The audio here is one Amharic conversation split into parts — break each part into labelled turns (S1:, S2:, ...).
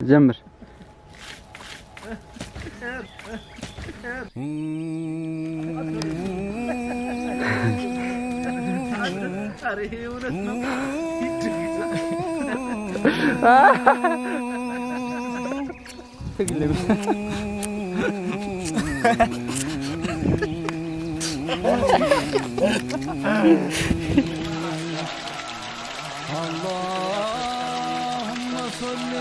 S1: ጀምር።
S2: اللهم صل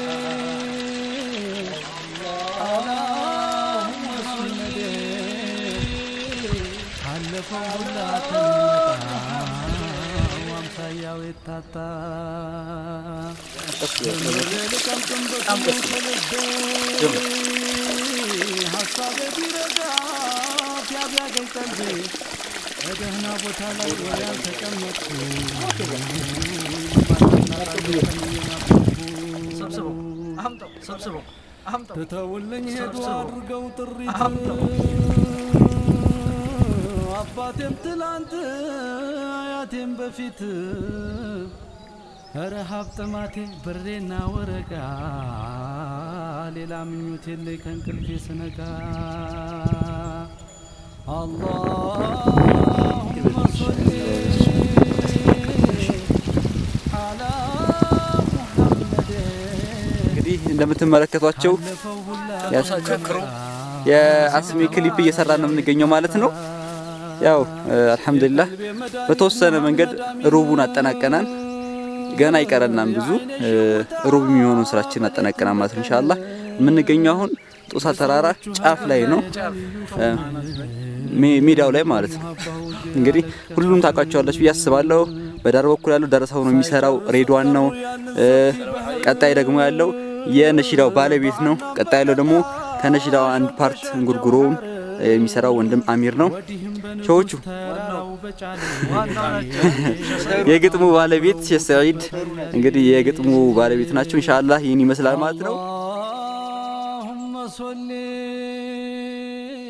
S2: على محمد ካለፈው ሁላ አምሳያው የታጣ ሀሳቤ ቢረጋ ቢያቢያገኝ ቀልቤ በደህና ቦታ ላይ ወደ ያልተቀመጥኩ
S3: ሰብስበው አምጠው ሰብስበው አምጠው
S2: ትተውልኝ ሄዱ አድርገው ጥሪት አባቴም ትላንት አያቴም በፊት ረሃብ ጥማቴ ብሬና ወረቃ ሌላ ምኞት የለኝ ከእንቅልፌ ስነቃ አላሁመ ሶሊ አላ ሙሐመድ
S1: እንግዲህ እንደምትመለከቷቸው የአስሚ ክሊፕ እየሰራ ነው የምንገኘው ማለት ነው። ያው አልሐምዱሊላህ በተወሰነ መንገድ ሩቡን አጠናቀናል። ገና ይቀረናል ብዙ ሩብ የሚሆኑን ስራችን አጠናቀናል ማለት ነው። ኢንሻአላህ የምንገኘው አሁን ጦሳ ተራራ ጫፍ ላይ ነው፣ ሜዳው ላይ ማለት ነው። እንግዲህ ሁሉም ታውቃቸዋለች ብዬ አስባለሁ። በዳር በኩል ያለው ደረሰው ነው የሚሰራው፣ ሬድዋን ነው። ቀጣይ ደግሞ ያለው የነሺዳው ባለቤት ነው። ቀጣይ ያለው ደግሞ ከነሺዳው አንድ ፓርት እንጉርጉሮውን የሚሰራው ወንድም አሚር ነው። ሾዎቹ የግጥሙ ባለቤት ሼህ ሰዒድ እንግዲህ የግጥሙ ባለቤት ናቸው። ኢንሻአላህ ይህን ይመስላል ማለት ነው።
S2: اللهم صل